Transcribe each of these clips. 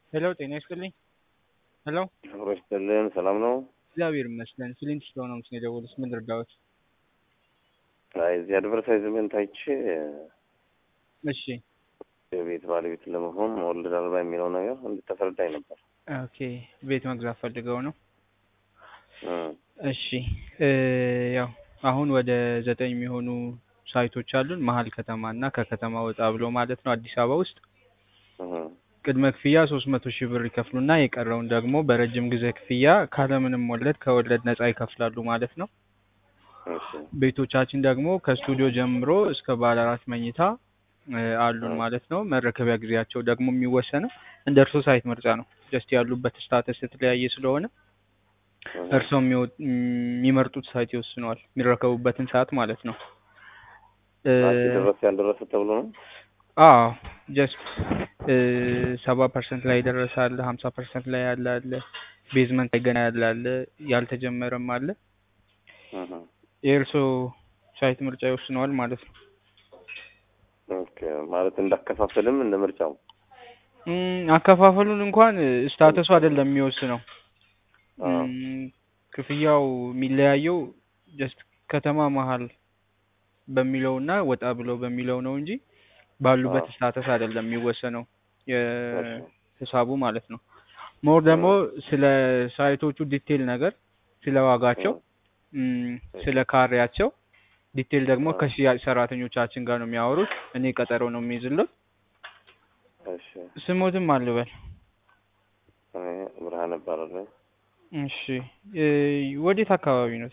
ሄሎ ጤና ይስጥልኝ። ሄሎ አብሮ ይስጥልን። ሰላም ነው? እግዚአብሔር ይመስገን። ፊሊንግ ስለሆነ ነው የደወሉት። ምን ልርዳዎት? አይ እዚህ አድቨርታይዝመንት አይቼ እሺ የቤት ባለቤት ለመሆን መወለድ አልባ የሚለው ነገር እንድታስረዳኝ ነበር። ኦኬ ቤት መግዛት ፈልገው ነው? እም፣ እሺ እ ያው አሁን ወደ ዘጠኝ የሚሆኑ ሳይቶች አሉን መሀል ከተማ እና ከከተማ ወጣ ብሎ ማለት ነው አዲስ አበባ ውስጥ እም፣ ቅድመ ክፍያ ሶስት መቶ ሺህ ብር ይከፍሉና የቀረውን ደግሞ በረጅም ጊዜ ክፍያ ካለምንም ወለድ ከወለድ ነጻ ይከፍላሉ ማለት ነው። እሺ ቤቶቻችን ደግሞ ከስቱዲዮ ጀምሮ እስከ ባለ አራት መኝታ እ አሉን ማለት ነው። መረከቢያ ጊዜያቸው ደግሞ የሚወሰነው እንደ እርሶ ሳይት ምርጫ ነው። ጀስት ያሉበት ስታተስ የተለያየ ስለሆነ እም፣ እርስዎ የሚወ- የሚመርጡት ሳይት ይወስነዋል የሚረከቡበትን ሰዓት ማለት ነው። እ አንቺ ደረሰ ያልደረሰ ተብሎ ነው? አዎ ጀስት ሰባ ፐርሰንት ላይ የደረሰ አለ፣ ሀምሳ ፐርሰንት ላይ ያለ አለ፣ ቤዝመንት ላይ ገና ያለ አለ፣ ያልተጀመረም አለ። እም፣ የእርስዎ ሳይት ምርጫ ይወስነዋል ማለት ነው። ኦኬ ማለት እንዳከፋፈልም እንደ ምርጫው እም፣ አከፋፈሉን እንኳን ስታተሱ አይደለም የሚወስነው። አ፣ እም፣ ክፍያው የሚለያየው ጀስት ከተማ መሀል በሚለውና ወጣ ብሎ በሚለው ነው እንጂ ባሉበት አዎ። ስታተስ አይደለም የሚወሰነው እሺ የሂሳቡ ማለት ነው። ሞር ደግሞ ስለ ሳይቶቹ ዲቴል ነገር ስለ ዋጋቸው እም፣ ስለ ካሬያቸው ዲቴል ደግሞ አዎ። ከሽያጭ ሰራተኞቻችን ጋር ነው የሚያወሩት። እኔ ቀጠሮ ነው የሚይዝልዎት። እሺ ስሞትም አልበል። እኔ ብርሃን እባላለሁ። እሺ እ ወዴት አካባቢ ነው?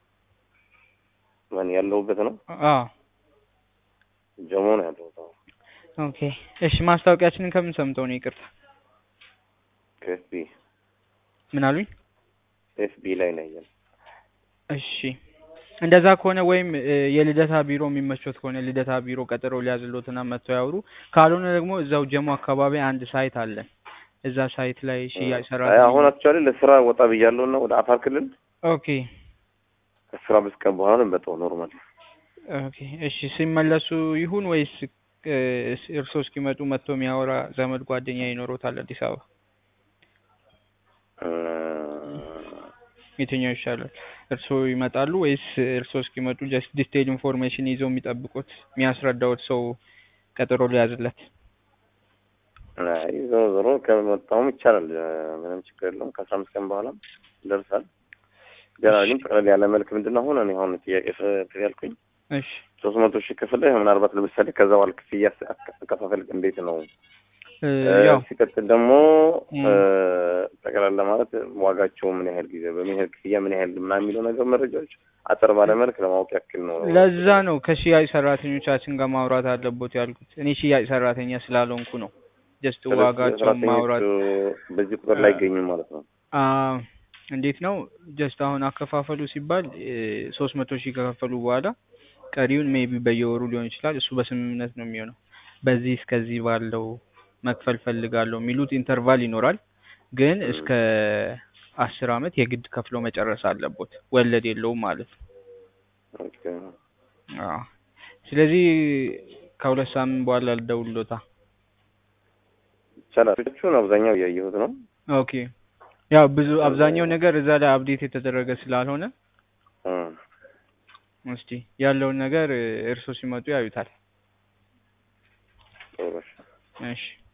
ማን ያለሁበት ነው? አ ጀሞ ነው ያለሁት። አሁን ኦኬ እሺ ማስታወቂያችንን ከምን ሰምተው ነው? ይቅርታ ከኤፍቢ ምን አሉኝ? ኤፍቢ ላይ ነው ያየነው። እሺ እንደዛ ከሆነ ወይም እ የልደታ ቢሮ የሚመቾት ከሆነ ልደታ ቢሮ ቀጠሮ ሊያዝሎትና መጥተው ያውሩ። ካልሆነ ደግሞ እዛው ጀሞ አካባቢ አንድ ሳይት አለን። እዛ ሳይት ላይ ሽያጭ አይ ሰራተኛ አሁን አክቹዋሊ ለስራ ወጣ ብያለሁ እና ወደ አፋር ክልል ኦኬ ከስራ አምስት ቀን በኋላ ነው የምመጣው ኖርማል ኦኬ እሺ ሲመለሱ ይሁን ወይስ እ እርስዎ እስኪመጡ መጥቶ የሚያወራ ዘመድ ጓደኛ ይኖሮታል አዲስ አበባ? እ፣ የትኛው ይሻላል? እርስዎ ይመጣሉ ወይስ እርስዎ እስኪመጡ ጀስት ዲቴይል ኢንፎርሜሽን ይዘው የሚጠብቁት የሚያስረዳውት ሰው ቀጠሮ ሊያዝለት? አይ ዞሮ ዞሮ ከመጣሁም ይቻላል እ፣ ምንም ችግር የለውም። ከአስራ አምስት ቀን በኋላ ይደርሳል። ገና ግን ጠቅለል ያለ መልክ ምንድን ነው አሁን እኔ አሁን ጥያቄ ፍ- ያልኩኝ እሺ ሶስት መቶ ሺህ ክፍል ላይ ምናልባት ለምሳሌ ከዛ በኋላ ክፍያ ስ- አከ- አከፋፈል እንዴት ነው? እ እ፣ ያው ሲቀጥል ደግሞ እም። እ፣ ጠቅላላ ማለት ዋጋቸው ምን ያህል ጊዜ በምን ያህል ክፍያ ምን ያህል ምናምን የሚለው ነገር መረጃዎች አጠር ባለ መልክ ለማወቅ ያክል ነው። ለዛ ነው ከሽያጭ ሰራተኞቻችን ጋር ማውራት አለቦት ያልኩት። እኔ ሽያጭ ሰራተኛ ስላልሆንኩ ነው። ጀስት ስለዚህ ዋጋቸውን ሰራተኞቹ ማውራት በዚህ ቁጥር ላይ አይገኙም ማለት ነው። አ እንዴት ነው ጀስት አሁን አከፋፈሉ ሲባል ሶስት መቶ ሺህ ከከፈሉ በኋላ ቀሪውን ሜቢ በየወሩ ሊሆን ይችላል። እሱ በስምምነት ነው የሚሆነው። በዚህ እስከዚህ ባለው መክፈል ፈልጋለሁ የሚሉት ኢንተርቫል ይኖራል። ግን እም። እስከ አስር አመት የግድ ከፍሎ መጨረስ አለቦት። ወለድ የለውም ማለት ነው። ኦኬ። አዎ። ስለዚህ ከሁለት ሳምንት በኋላ ልደውልሎታ። ይቻላል። ቹን አብዛኛው እያየሁት ነው። ኦኬ። ያው ብዙ አብዛኛው ነገር እዛ ላይ አፕዴት የተደረገ ስላልሆነ እ፣ እስቲ ያለውን ነገር እርሶ ሲመጡ ያዩታል። ጥሩ እሺ። እሺ